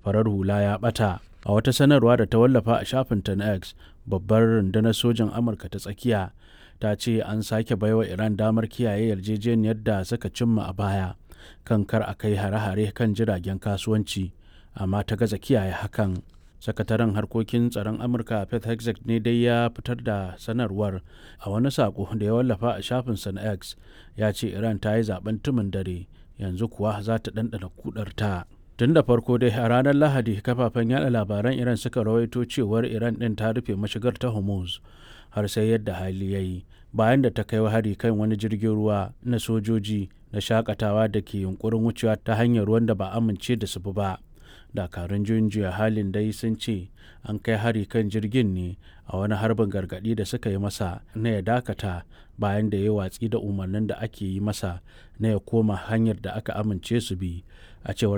farar hula ya ɓata a wata sanarwa da ta wallafa a shafinta na x babbar rundunar sojin amurka ta tsakiya ta ce an sake baiwa iran damar kiyaye yarjejeniyar da suka cimma a baya kan kar a kai hare-hare kan jiragen kasuwanci amma ta gaza kiyaye hakan sakataren harkokin tsaron amurka pete hegseth ne dai ya fitar da sanarwar a wani sako da ya wallafa a shafinsa na x ya ce iran ta yi zaben tumin dare yanzu kuwa za ta ɗanɗana kudarta tun da farko dai a ranar lahadi kafafen yada labaran iran suka rawaito cewar iran ɗin ta rufe mashigar ta hormuz har sai yadda hali ya yi bayan da ta kai hari kan wani jirgin ruwa na sojoji na shakatawa da ke yunkurin wucewa ta hanyar ruwan da ba amince da su ba dakarun juyin juya halin dai sun ce an kai hari kan jirgin ne a wani harbin gargadi da suka yi masa na ya dakata bayan da ya watsi da umarnin da ake yi masa na ya koma hanyar da aka amince su bi a cewar